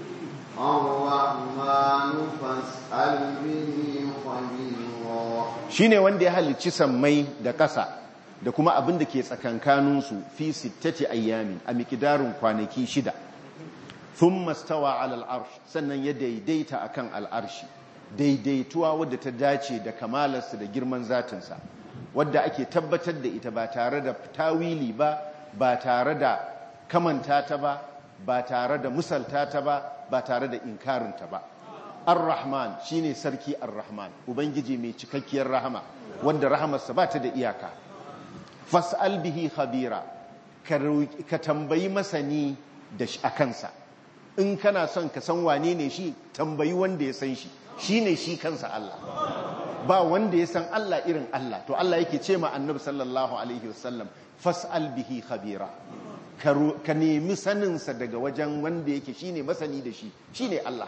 الرحمن فاسأل به خبيرا shine wanda ya halicci sammai da ƙasa da kuma abin da ke tsakankaninsu fi sittati ayyamin a mikidarin kwanaki shida thumma stawa ala al'arsh sannan ya daidaita akan al'arshi daidaituwa wadda ta dace da kamalarsa da girman zatinsa wadda ake tabbatar da ita ba tare da tawili ba ba tare da kamanta ta ba ba tare da musalta ta ba ba tare da inkarinta ba ar-rahman shine sarki ar-rahman ubangiji mai cikakkiyar rahama wanda rahamarsa ba ta da iyaka fas'al bihi khabira ka tambayi masani da a kansa in kana son ka san wane ne shi tambayi wanda ya san shi shine shi kansa Allah ba wanda ya san Allah irin Allah to Allah yake ce ma annabi sallallahu alaihi wasallam fas'al bihi khabira ka nemi saninsa daga wajen wanda yake shine masani da shi shine Allah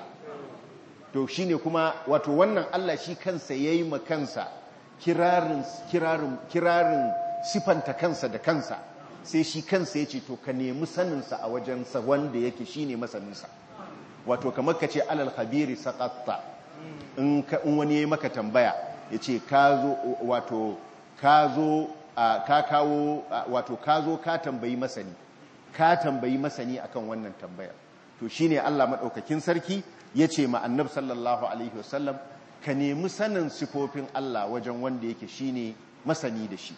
to shine kuma wato wannan Allah shi kansa yayi ma kansa kirarin kirarin kirarin sifanta kansa da kansa sai shi kansa yace to ka nemi saninsa a wajen sa wanda yake shine masaninsa wato kamar ka ce alal khabiri saqatta in wani yayi maka tambaya yace ka zo wato ka zo ka kawo wato ka zo ka tambayi masani ka tambayi masani akan wannan tambayar to shine Allah madaukakin sarki yace ma annabi sallallahu alaihi wasallam ka nemi sanin sifofin Allah wajen wanda yake shine masani da shi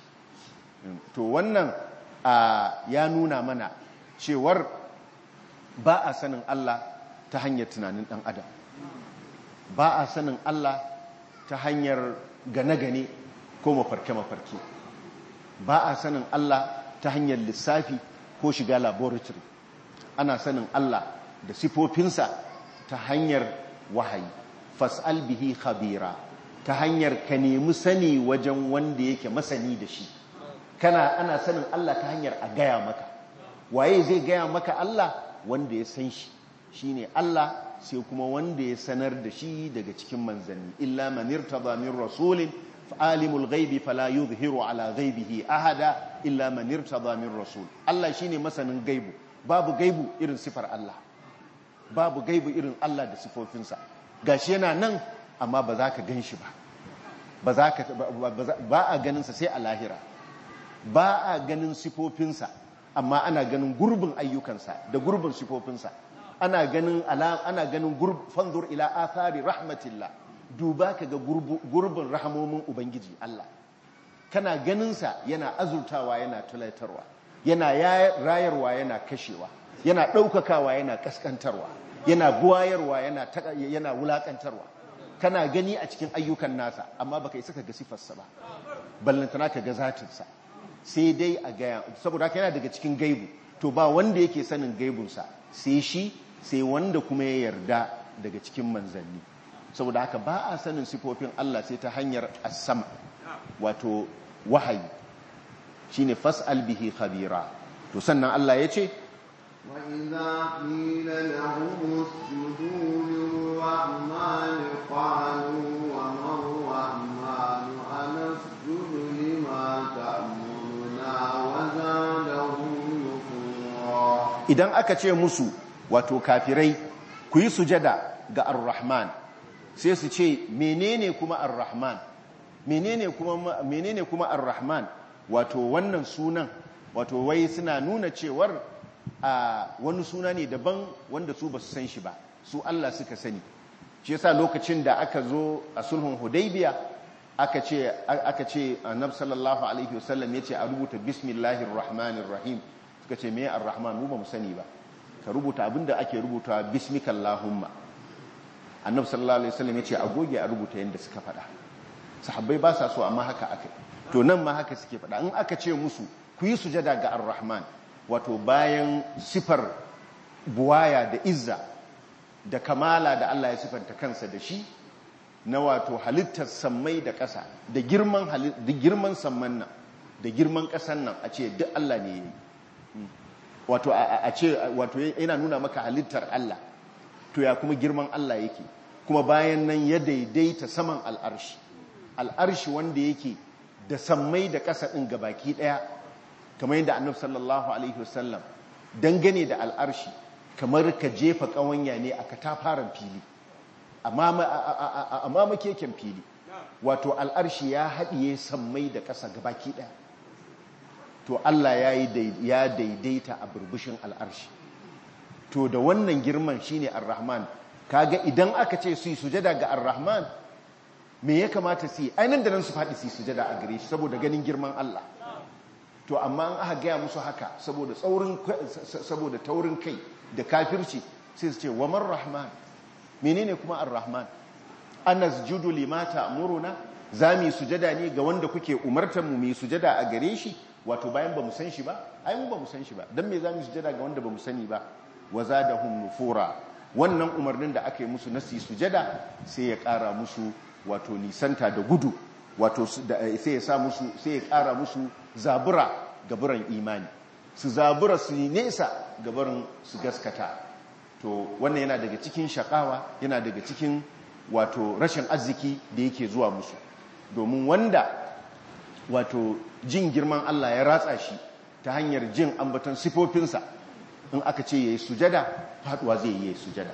to wannan ya nuna mana cewar ba a sanin Allah ta hanyar tunanin dan adam ba a sanin Allah ta hanyar gane-gane ko mafarke-mafarke ba a sanin Allah ta hanyar lissafi ko shiga laboratory ana sanin Allah da sifofinsa ta hanyar wahayi fas'al bihi khabira ta hanyar ka nemi sani wajen wanda yake masani da shi kana ana sanin Allah ta hanyar a gaya maka waye zai gaya maka Allah wanda ya san shi shine Allah sai kuma wanda ya sanar da shi daga cikin manzanni illa man irtada min rasulin alimul ghaibi fala yuzhiru ala ghaibihi ahada illa man irtada min rasul Allah shine masanin gaibu babu gaibu irin sifar Allah babu gaibu irin Allah da sifofinsa gashi yana nan amma ba za ka ganshi ba ba za ka ba a ganin sa sai a lahira ba a ganin sifofinsa amma ana ganin gurbin ayyukansa da gurbin sifofinsa ana ganin ana ganin fanzur ila athari rahmatillah duba ka ga gurbin rahamomin ubangiji Allah kana ganinsa yana azurtawa yana tulaitarwa yana rayarwa yana kashewa yana ɗaukakawa yana ƙasƙantarwa yana buwayarwa yana wulaƙantarwa kana gani a cikin ayyukan nasa amma baka isa ka ga sifarsa ba ballantana ka ga zatinsa sai dai a gaya saboda haka yana daga cikin gaibu to ba wanda yake sanin gaibunsa sai shi sai wanda kuma ya yarda daga cikin manzanni saboda haka ba a sanin sifofin Allah sai ta hanyar asam wato wahayi shine fas'al bihi khabira to sannan Allah ya ce وإذا قيل لهم اسجدوا للرحمن قالوا وما الرحمن أنسجد لما تأمرنا وزادهم نفورا idan aka ce musu wato kafirai ku yi sujada ga ar-rahman sai su ce menene kuma ar-rahman menene kuma menene kuma ar-rahman wato wannan sunan wato wai suna nuna cewar a wani suna ne daban wanda su ba su san shi ba su Allah suka sani shi yasa lokacin da aka zo a sulhun hudaybiya aka ce aka ce annabi sallallahu alaihi wasallam yace a rubuta bismillahir rahmanir rahim suka ce me ar-rahman mu ba mu sani ba ka rubuta abinda ake rubuta bismikallahumma annabi sallallahu alaihi wasallam yace a goge a rubuta yanda suka faɗa sahabbai ba sa so amma haka aka to nan ma haka suke faɗa in aka ce musu ku yi sujada ga ar-rahman wato bayan sifar buwaya da izza da kamala da Allah ya sifanta kansa da shi na wato halittar sammai da ƙasa da girman da girman samman nan da girman ƙasan nan a ce duk Allah ne yayi wato a ce wato yana nuna maka halittar Allah to ya kuma girman Allah yake kuma bayan nan ya daidaita saman al'arshi al'arshi wanda yake da sammai da ƙasa ɗin gabaki ɗaya kamar yadda annabi sallallahu alaihi wasallam dangane da al'arshi kamar ka jefa ƙawanya ne a katafaren fili amma makeken fili wato al'arshi ya haɗiye sammai da ƙasa gabaki ɗaya to Allah ya daidaita a burbushin al'arshi to da wannan girman shine ar-rahman kaga idan aka ce su yi sujada ga ar-rahman me ya kamata su yi ainihin da nan su faɗi su yi sujada a gare shi saboda ganin girman Allah to amma an aka gaya musu haka saboda tsaurin saboda taurin kai da kafirci sai su ce waman rahman menene kuma ar-rahman anasjudu lima ta'muruna zami sujada ne ga wanda kuke umartar mu mai sujada a gare shi wato bayan ba mu san shi ba ai mu ba mu san shi ba dan me zamu sujada ga wanda ba mu sani ba wazadahum nufura wannan umarnin da aka yi musu nasi sujada sai ya kara musu wato nisanta da gudu wato sai ya sa musu sai ya kara musu zabura gaburan imani su zabura su nesa gabarin su gaskata to wannan yana daga cikin shakawa yana daga cikin wato rashin arziki da yake zuwa musu domin wanda wato jin girman Allah ya ratsa shi ta hanyar jin ambaton sifofinsa in aka ce yayi sujada faduwa zai yi sujada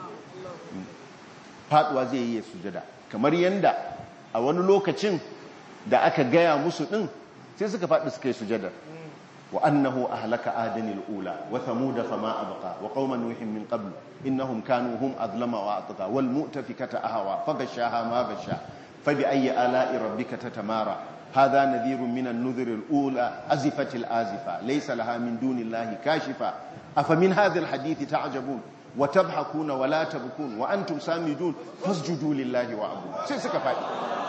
faduwa zai yi sujada kamar yanda a wani lokacin da aka gaya musu din sai suka faɗi suka yi sujadar wa annahu ahlaka adanil ula wa thamuda fama abqa wa qauma nuhin min qabl innahum kanu hum azlama wa atqa wal mu'tafikata ahwa faghashaha ma ghasha fa bi ayyi ala'i rabbika tatamara hadha nadhirun min an-nudhur al-ula azifat al-azifa laysa laha min dunillahi kashifa afa min hadha al-hadith ta'jabun wa tabhakuna wa la tabkun wa antum samidun fasjudu lillahi wa abu sai suka faɗi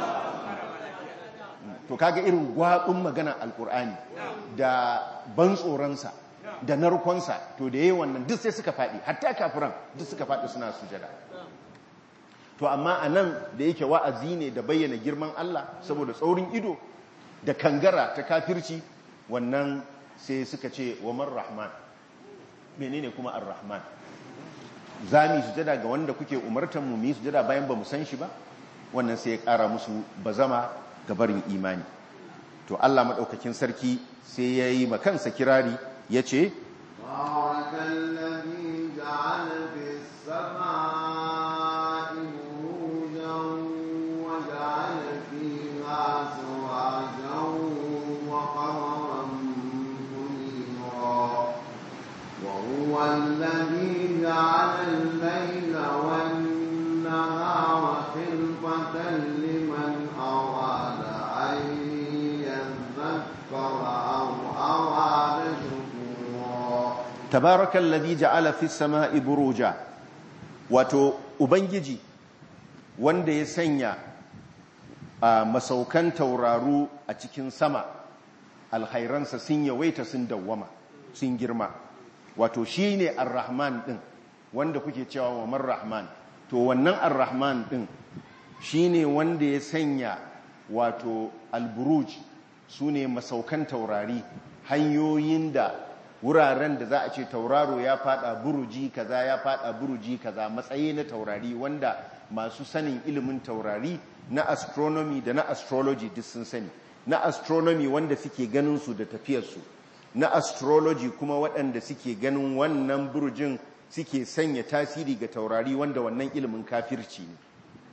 to kaga irin gwaɓin magana alkur'ani da ban tsoronsa da narkonsa to da yi wannan duk sai suka faɗi hatta kafiran duk suka faɗi suna sujada to amma a nan da yake wa'azi ne da bayyana girman Allah saboda tsaurin ido da kangara ta kafirci wannan sai suka ce wa man rahman menene kuma ar-rahman za mu sujada ga wanda kuke umartan mu mu sujada bayan ba mu san shi ba wannan sai ya ƙara musu bazama ga barin imani to Allah maɗaukakin sarki sai ya yi makansa kirari ya ce وهو الذي جعل الليل والنهار خلفة لمن أراد أن يذكر أو أراد شكورا تبارك الذي جعل في السماء بروجا wato ubangiji wanda ya sanya a masaukan tauraru a cikin sama alhairansa sun yawaita sun dawwama sun girma wato shi ne ar-rahman din wanda kuke cewa wa man rahman to wannan ar-rahman din shi ne wanda ya sanya wato al-buruj su ne masaukan taurari hanyoyin da wuraren da za a ce tauraro ya fada buruji kaza ya fada buruji kaza matsayi na taurari wanda masu sanin ilimin taurari na astronomy da na astrology duk sun sani na astronomy wanda suke ganin su da tafiyarsu na astrology kuma waɗanda suke ganin wannan burjin suke sanya tasiri ga taurari wanda wannan ilimin kafirci ne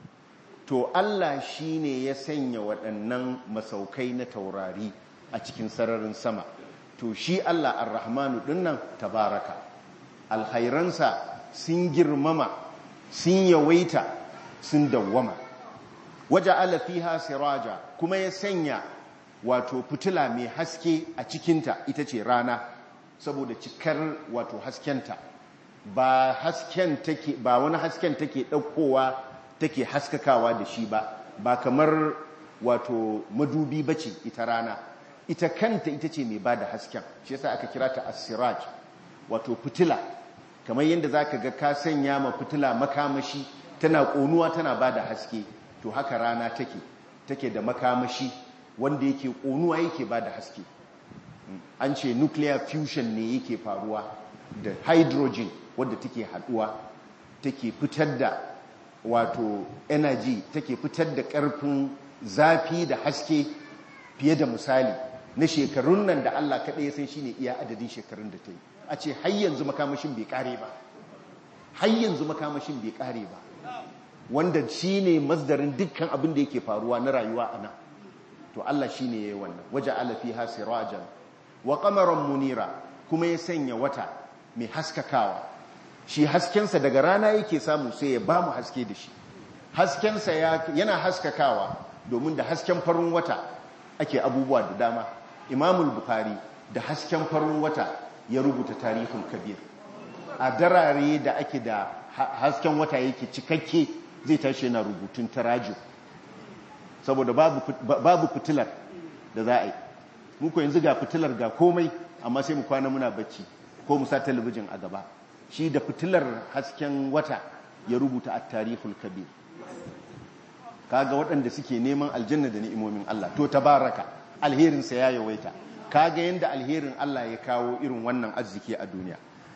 to Allah shi ne ya sanya waɗannan masaukai na taurari a cikin sararin sama to shi Allah ar-rahmanu dinnan tabaraka alhairansa sun girmama sun yawaita sun dawwama waje fiha siraja kuma ya sanya wato fitila mai haske a cikinta ita ce rana saboda cikar wato haskenta ba hasken take ba wani hasken take ɗaukowa take haskakawa da shi ba ba kamar wato madubi bace ita rana ita kanta ita ce mai bada hasken shi yasa aka kira ta as-siraj wato fitila kamar yadda zaka ga ka sanya ma fitila makamashi tana konuwa tana bada haske to haka rana take take da makamashi wanda yake konuwa yake bada haske an ce nuclear fusion ne yake faruwa da hydrogen wadda take haduwa take fitar da wato energy take fitar da karfin zafi da haske fiye da misali na shekarun nan da Allah kaɗai ya san shi ne iya adadin shekarun da ta yi a ce har yanzu makamashin bai ƙare ba har yanzu makamashin bai ƙare ba wanda shi ne masdarin dukkan abin da yake faruwa na rayuwa a nan to Allah shi ne ya yi wannan waje alafi ha sirajan wa kamaran munira kuma ya sanya wata mai haskakawa shi haskensa daga rana yake samu sai ya ba mu haske da shi haskensa yana haskakawa domin da hasken farin wata ake abubuwa da dama imamul bukari da hasken farin wata ya rubuta tarihul kabir a darare da ake da hasken wata yake cikakke zai tashi yana rubutun tarajo saboda babu fitilar da za a yi muku yanzu ga fitilar ga komai amma sai mu kwana muna bacci ko mu sa talabijin a gaba shi da fitilar hasken wata ya rubuta a tarihul kabir kaga waɗanda suke neman aljanna da ni'imomin Allah to tabaraka alherinsa ya yawaita kaga yanda alherin Allah ya kawo irin wannan arziki a duniya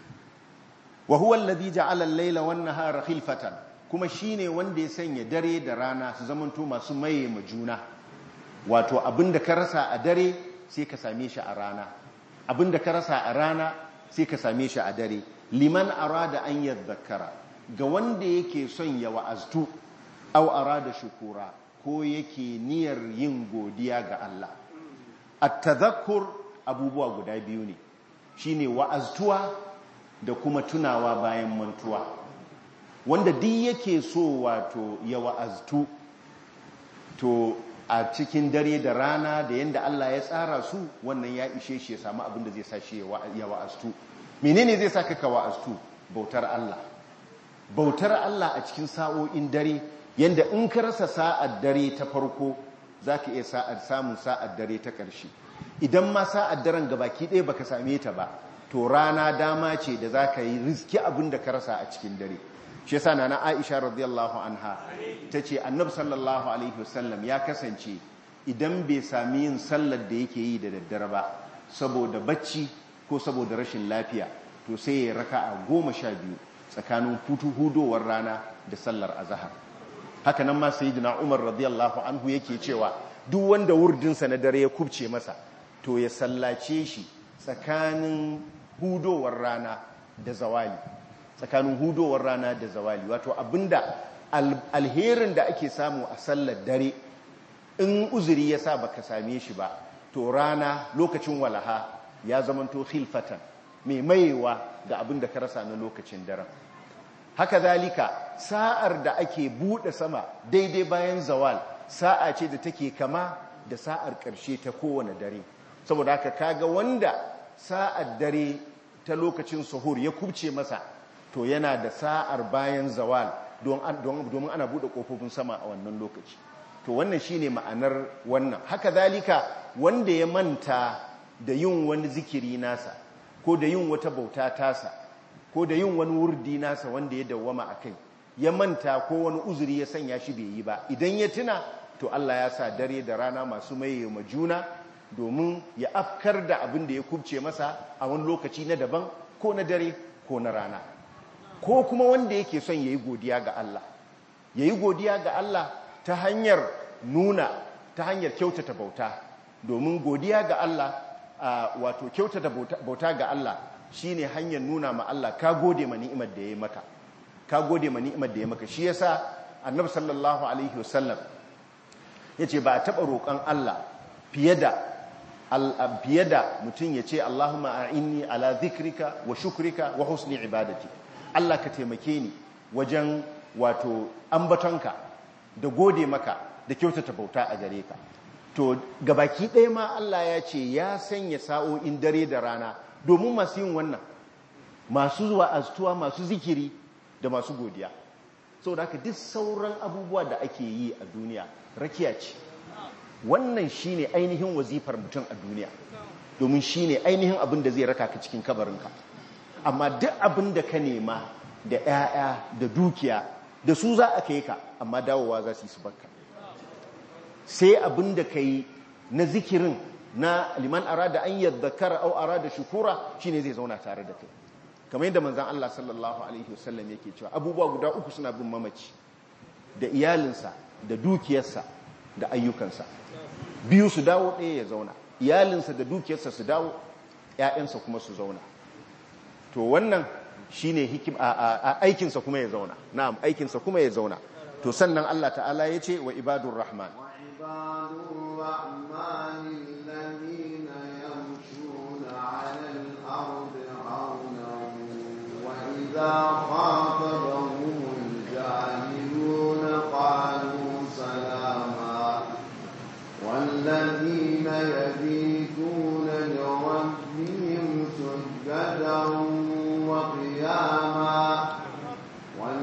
wa huwa alladhi ja'ala al-layla wan-nahara khilfatan kuma shine wanda ya sanya dare da rana su zamanto masu maye ma juna wato abinda ka rasa a dare sai ka same shi a rana abinda ka rasa a rana sai ka same shi a dare liman arada an yadhakkara ga wanda yake son ya wa'aztu aw arada shukura ko yake niyyar yin godiya ga Allah at-tadhakkur abubuwa guda biyu ne shine wa'aztuwa da kuma tunawa bayan mantuwa wanda duk yake so wato ya wa'aztu to a cikin dare da rana da yanda Allah ya tsara su wannan ya ishe shi ya samu abin da zai sa shi ya wa'aztu menene zai saka ka wa'aztu bautar Allah bautar Allah a cikin sa'o'in dare yanda in ka rasa sa'ar dare ta farko zaka iya sa'ar samun sa'ar dare ta ƙarshe idan ma sa'ar daren gabaki ɗaya baka same ta ba to rana dama ce da zaka yi riski abin da ka rasa a cikin dare shi yasa nana Aisha radiyallahu anha tace Annabi sallallahu alaihi wasallam ya kasance idan bai sami yin sallar da yake yi da daddare ba saboda bacci ko saboda rashin lafiya to sai ya raka'a goma sha biyu tsakanin hutu hudowar rana da sallar azahar haka nan ma sayyidina Umar radiyallahu anhu yake cewa duk wanda wurdinsa na dare ya kubce masa to ya sallace shi tsakanin hudowar rana da zawali tsakanin hudowar rana da zawali wato abinda alherin da ake samu a sallar dare in uzuri ya sa baka same shi ba to rana lokacin walaha ya zamanto khilfatan mai mayewa ga abin da ka rasa na lokacin daren haka zalika sa'ar da ake buɗe sama daidai bayan zawal sa'a ce da take kama da sa'ar ƙarshe ta kowane dare saboda haka kaga wanda sa'ar dare ta lokacin suhur ya kubce masa to yana da sa'ar bayan zawal domin ana buɗe ƙofofin sama a wannan lokaci to wannan shine ma'anar wannan haka zalika wanda ya manta da yin wani zikiri nasa ko da yin wata bauta tasa ko da yin wani wurdi nasa wanda ya dawwama a kai ya manta ko wani uzuri ya sanya shi bai yi ba idan ya tuna to Allah ya sa dare da rana masu maye ma juna domin ya afkar da abin da ya kubce masa a wani lokaci na daban ko na dare ko na rana ko kuma wanda yake son ya yi godiya ga Allah ya yi godiya ga Allah ta hanyar nuna ta hanyar kyautata bauta domin godiya ga Allah wato kyautata bauta ga Allah shine hanyar nuna ma Allah ka gode ma ni'imar da ya maka ka gode ma ni'imar da ya maka shi yasa annabi sallallahu alaihi wasallam yace ba a taba roƙon Allah fiye da fiye da mutum ya ce Allahumma a'inni ala dhikrika wa shukrika wa husni ibadati Allah ka taimake ni wajen wato ambatonka da gode maka da kyautata bauta a gare ka to gabaki ɗaya ma Allah ya ce ya sanya sa'o'in dare da rana domin masu yin wannan masu zuwa astuwa masu zikiri da masu godiya sau da haka duk sauran abubuwa da ake yi a duniya rakiya ce wannan shine ainihin wazifar mutum a duniya domin shine ainihin abin da zai raka ka cikin kabarinka amma duk abin da ka nema da 'ya'ya da dukiya da su za a kai ka amma dawowa za su yi su bakka sai abin da ka yi na zikirin na liman arada an yadhakara au arada shukura shine zai zauna tare da kai kamar yadda manzon Allah sallallahu alaihi wasallam yake cewa abubuwa guda uku suna bin mamaci da iyalinsa da dukiyarsa da ayyukansa biyu su dawo ɗaya ya zauna iyalinsa da dukiyarsa su dawo ƴaƴansa kuma su zauna to wannan shine hikim a aikinsa kuma ya zauna na'am aikinsa kuma ya zauna to sannan Allah ta'ala ya ce wa ibadur rahman وعباد الرحمن الذين يمشون على الأرض عونا وإذا خاطبهم الجاهلون قالوا سلاما والذين يبيتون لربهم سجدا وقياما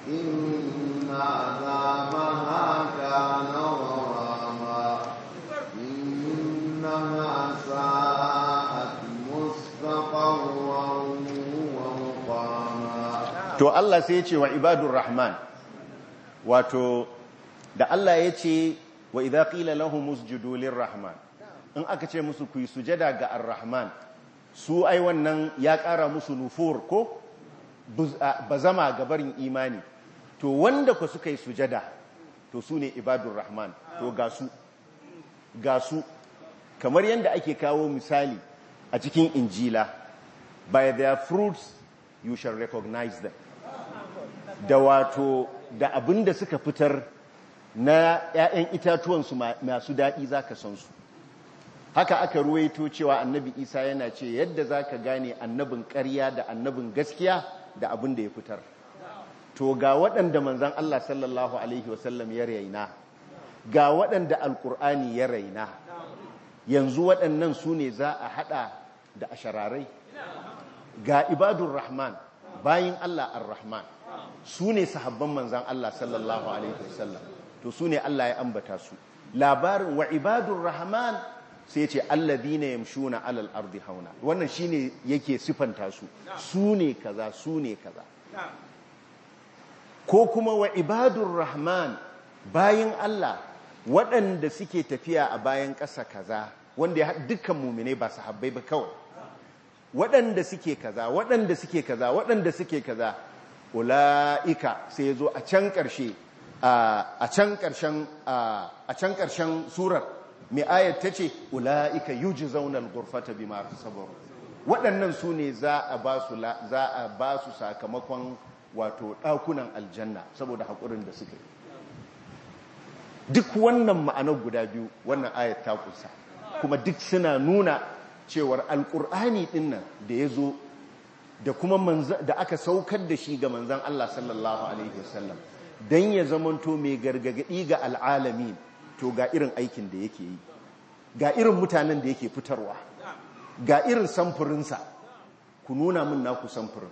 إن عذابها كان غراما إنها ساءت مستقرا ومقاما to Allah sai ya ce wa ibadur rahman wato da Allah ya ce wa idza qila lahum usjudu lirrahman in aka ce musu ku yi sujada ga ar-rahman su ai wannan ya ƙara musu nufur ko bazama ga barin imani to wanda ku suka yi sujada to su ne ibadur rahman to ga su ga su kamar yadda ake kawo misali a cikin injila by their fruits you shall recognize them da wato da abin da suka fitar na 'ya'yan itatuwansu masu daɗi za ka san su haka aka ruwaito cewa annabi isa yana ce yadda za ka gane annabin ƙarya da annabin gaskiya da abin da ya fitar to ga waɗanda manzan Allah sallallahu Alaihi wasallam ya raina ga waɗanda alƙur'ani ya raina yanzu waɗannan su ne za a haɗa da ashararai ga ibadun rahman bayin Allah ar-rahman su ne sahabban manzan Allah sallallahu Alaihi wasallam to su ne Allah ya ambata su labarin wa ibadun rahman sai ce alladhina yamshuna alal ardi hauna wannan shine yake sifanta su su ne kaza su ne kaza ko kuma wa ibadur rahman bayin Allah waɗanda suke tafiya a bayan ƙasa kaza wanda ya dukkan mumine ba sahabbai ba kawai waɗanda suke kaza waɗanda suke kaza waɗanda suke kaza ula'ika sai ya zo a can ƙarshe a can ƙarshen a can ƙarshen surar mai ayat ta ce ula'ika yuji zaunar gurfata bi masu sabaru waɗannan su ne za a ba su sakamakon wato ɗakunan aljanna saboda haƙurin da suka yi duk wannan ma'anar guda biyu wannan ayat ta kusa kuma duk suna nuna cewar alƙur'ani ɗin nan da ya zo da kuma da aka saukar da shi ga manzan Allah sallallahu Alaihi wasallam don ya zamanto mai gargagadi ga al'alamin to ga irin aikin da yake yi ga irin mutanen da yake fitarwa ga irin samfurinsa ku nuna min naku samfurin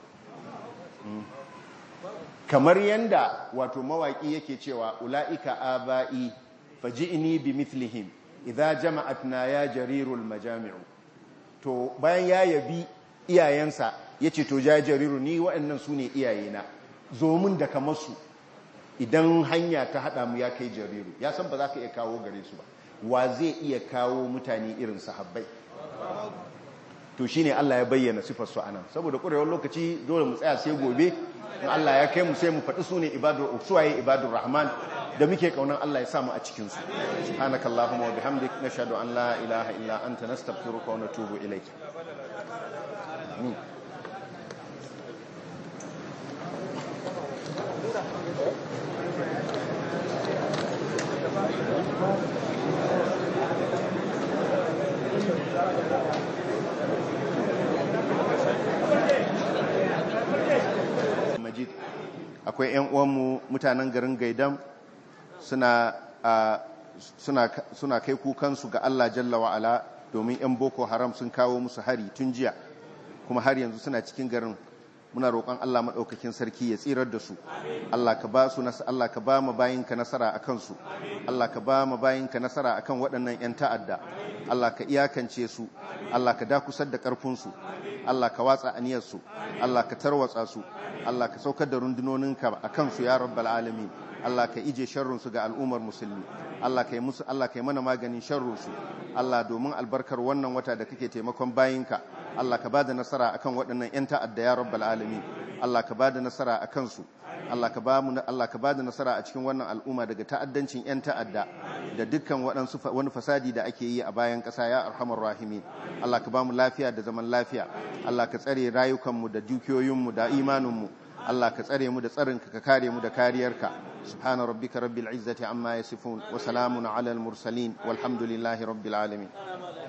kamar yanda wato mawaƙi yake cewa ula'ika aba'i faji'ni bi mithlihim idza jama'atna ya jarirul majami'u to bayan ya yabi iyayensa yace to ja jariru ni waɗannan su ne iyayena zo min da kamar su idan hanya ta haɗa mu ya kai jariru ya san ba za ka iya kawo gare su ba wa zai iya kawo mutane irin sahabbai to shine Allah ya bayyana sifar su anan saboda ƙurewar lokaci dole mu tsaya sai gobe in Allah ya kai mu sai mu faɗi su ne ibadur suwaye ibadur rahman da muke kaunan Allah ya sa mu a cikin su subhanakallahumma wa bihamdik nashhadu an la ilaha illa anta nastaghfiruka wa natubu ilayk majid akwai 'yan uwanmu mutanen garin gaidam suna suna kai kukansu ga Allah jalla wa'ala domin 'yan boko haram sun kawo musu hari tun jiya kuma har yanzu suna cikin garin muna roƙon Allah maɗaukakin sarki ya tsirar da su Allah ka ba su Allah ka ba mu bayinka nasara akan su Allah ka ba mu bayinka nasara akan waɗannan 'yan ta'adda Allah ka iyakance su Allah ka dakusar da ƙarfin su Allah ka watsa aniyar su Allah ka tarwatsa su Allah ka saukar da rundunoninka akan su ya rabbal alamin Allah ka ije sharrun su ga al'ummar musulmi Allah ka yi musu Allah ka yi mana maganin sharrun su Allah domin albarkar wannan wata da kake taimakon bayinka Allah ka bada nasara akan waɗannan 'yan ta'adda ya rabbal alamin Allah ka bada nasara akan su Allah ka ba mu Allah ka bada nasara a cikin wannan al'umma daga ta'addancin 'yan ta'adda da dukkan waɗansu wani fasadi da ake yi a bayan ƙasa ya arhamar rahimin Allah ka ba mu lafiya da zaman lafiya Allah ka tsare rayukanmu da dukiyoyinmu da imaninmu Allah ka tsare mu da tsarinka ka kare mu da kariyarka subhana rabbika rabbil izzati amma yasifun wa salamun ala al mursalin walhamdulillahi rabbil alamin